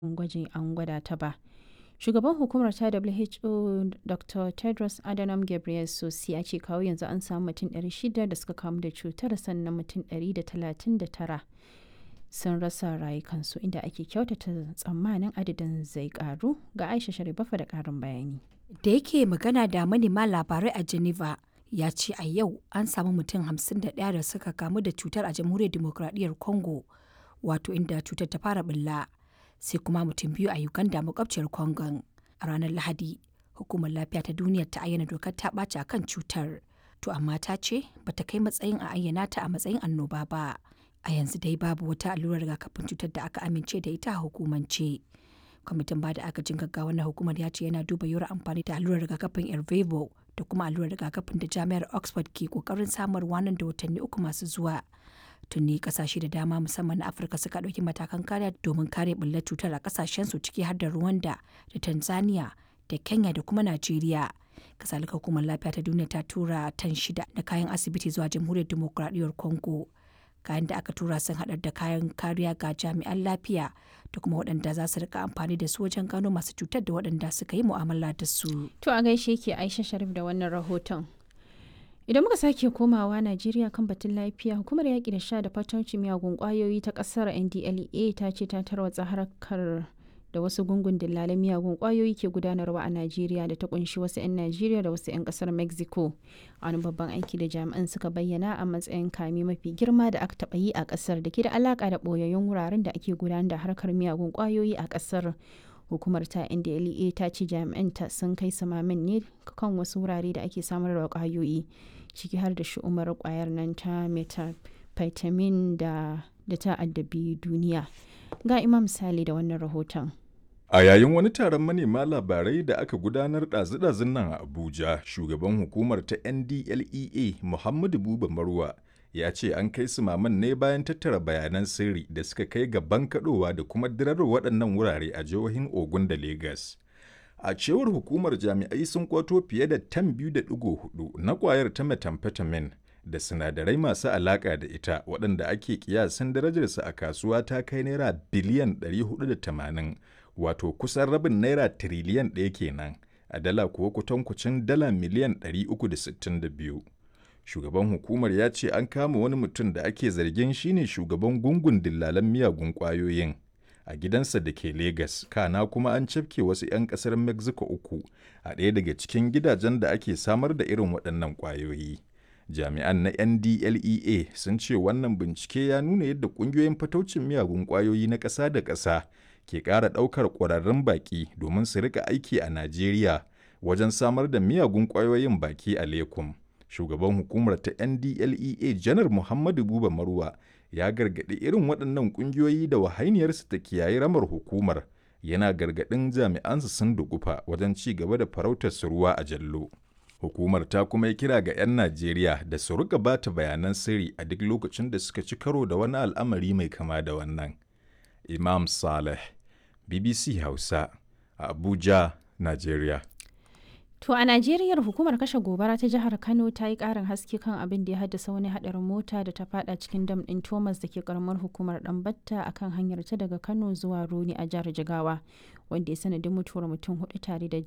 gwajin an gwada ta ba. Shugaban hukumar ta WHO Dr. Tedros Adhanom Ghebreyesus ya ce kawo yanzu an samu mutum 600 da suka kamu da cutar sannan mutum 139 sun rasa rayukansu inda ake kyautata tsammanin adadin zai karu ga Aisha Sharifafa da karin bayani. Da yake magana da manema labarai a Geneva ya ce a yau an samu mutum 51 da suka kamu da cutar a jamhuriyar demokradiyyar Congo wato inda cutar ta fara bulla. sai kuma mutum biyu a Uganda makwabciyar Congon. A ranar Lahadi, Hukumar Lafiya ta Duniya ta ayyana dokar ta ɓaci a kan cutar. To amma ta ce ba ta kai matsayin a ayyana ta a matsayin annoba ba. A yanzu dai babu wata allurar rigakafin cutar da aka amince da ita a hukumance. Kwamitin ba da agajin gaggawa na hukumar ya ce yana duba yiwuwar amfani da allurar rigakafin Ervevo da kuma allurar rigakafin da jami'ar Oxford ke kokarin samarwa nan da watanni uku masu zuwa. tuni kasashe da dama musamman na afirka suka ɗauki matakan kariya domin kare bullar cutar a kasashensu ciki har da rwanda da tanzania da kenya da kuma najeriya kasalika hukumar lafiya ta duniya ta tura tan shida da kayan asibiti zuwa jamhuriyar demokuraɗiyyar congo kayan da aka tura sun haɗar da kayan kariya ga jami'an lafiya da kuma waɗanda za su rika amfani da su wajen gano masu cutar da waɗanda suka yi mu'amala da su. To a gaishe ke Aisha Sharif da wannan rahoton. Idan muka sake komawa Najeriya kan batun lafiya, hukumar yaƙi da sha da fatauci miyagun ƙwayoyi ta ƙasar NDLEA ta ce ta tarwatsa harkar da wasu gungun dillalan miyagun ƙwayoyi ke gudanarwa a Najeriya da ta kunshi wasu 'yan Najeriya da wasu 'yan ƙasar Mexico. Wani babban aiki da jami'an suka bayyana a matsayin kame mafi girma da aka taɓa yi a ƙasar da ke da alaƙa da ɓoyayyun wuraren da ake gudanar da harkar miyagun ƙwayoyi a ƙasar. hukumar ta ndlea ta ce jami'anta sun kai samamin ne kan wasu wurare da ake samar da kwayoyi ciki har da shi'umar kwayar nan ta methamphetamine da da ta addabi duniya ga imam sale da wannan rahoton A yayin wani taron manema labarai da aka gudanar ɗazu-ɗazun nan a Abuja, shugaban hukumar ta NDLEA Muhammadu Buba Marwa ya ce an kai su maman ne bayan tattara bayanan sirri da suka kai ga bankaɗowa da kuma dirar waɗannan wurare a jihohin Ogun da Legas. A cewar hukumar jami'ai sun kwato fiye da tan biyu da ɗigo hudu na ƙwayar ta methamphetamine da sinadarai masu alaƙa da ita waɗanda ake kiyasin darajarsa a kasuwa ta kai naira biliyan 480 wato kusan rabin naira tiriliyan ɗaya kenan a dala kuwa kutankucin dala miliyan 362. shugaban hukumar ya ce an kama wani mutum da ake zargin shine shugaban gungun dillalan miyagun kwayoyin a gidansa da ke Legas, kana kuma an cafke wasu 'yan kasar Mexico uku a ɗaya daga cikin gidajen da ake samar da irin waɗannan kwayoyi. Jami'an na NDLEA sun ce wannan bincike ya nuna yadda ƙungiyoyin fataucin miyagun kwayoyi na ƙasa da ƙasa ke ƙara ɗaukar ƙwararrun baƙi domin su rika aiki a Najeriya wajen samar da miyagun kwayoyin baki a Lekum. shugaban hukumar ta ndlea janar muhammadu buba marwa ya gargaɗi irin waɗannan ƙungiyoyi da wahainiyarsu ta kiyaye ramar hukumar yana gargaɗin jami'ansu sun dugufa wajen ci gaba da farautar su ruwa a jallo hukumar ta kuma yi kira ga 'yan najeriya da su rika ba ta bayanan sirri a duk lokacin da suka ci karo da wani al'amari mai kama da wannan imam saleh bbc hausa a abuja najeriya To a Najeriya hukumar kashe gobara ta jihar Kano ta yi ƙarin haske kan abin da ya haddasa wani haɗarin mota da ta fada cikin dam ɗin Thomas da ke karamar hukumar Ɗanbatta a kan hanyar ta daga Kano zuwa Roni a jihar Jigawa wanda ya sanadin mutuwar mutum hudu tare da